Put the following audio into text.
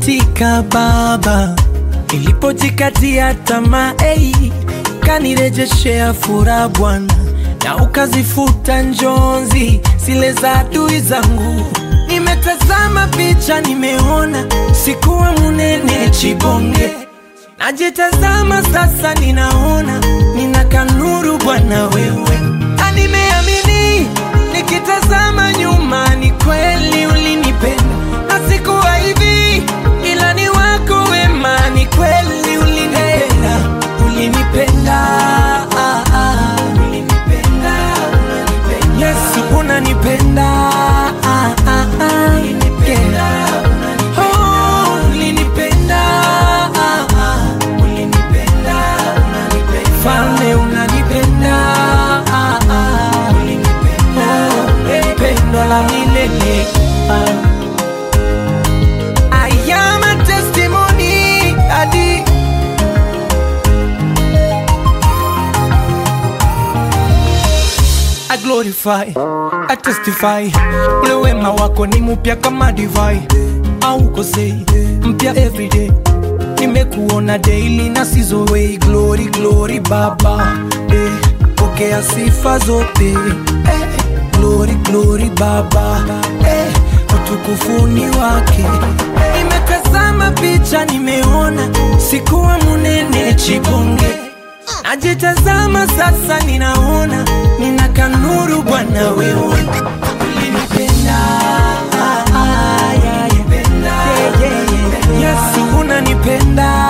ukaniitika Baba ilipojikatia tamaa hey, ukanirejeshea furaha Bwana na ukazifuta njonzi zile za adui zangu. Nimetazama picha, nimeona sikuwa munene chibonge, najitazama sasa, ninaona nina kanuru Bwana wewe, na nimeamini nikitazama nyuma, ni kweli ulinipenda na sikuwa hivi, ila ni wako wema, ni kweli ulinipenda, ulinipenda, ah, ah, ulinipenda, unanipenda. Yesu unanipenda, ah, ah, ah, yeah. Oh, ulinipenda, ah, ah, ulinipenda, unanipenda. Falme unanipenda, ah, ah, ulinipenda, pendo la milele ah. I am a testimony, Adi. I glorify, I testify, ule wema wako ni mpya kama divai, aukosei mpya everyday. Nimekuona daily na sizowei, glory glory Baba, eh, pokea sifa zote eh, glory glory Baba, eh, utukufuni wake. Nimetazama picha, nimeona sikuwa munene chibonge Najitazama sasa, ninaona nina kanuru Bwana wewe ulinipenda, ah, ah, yeah, yeah. Yeah, yeah, yeah. Yesu unanipenda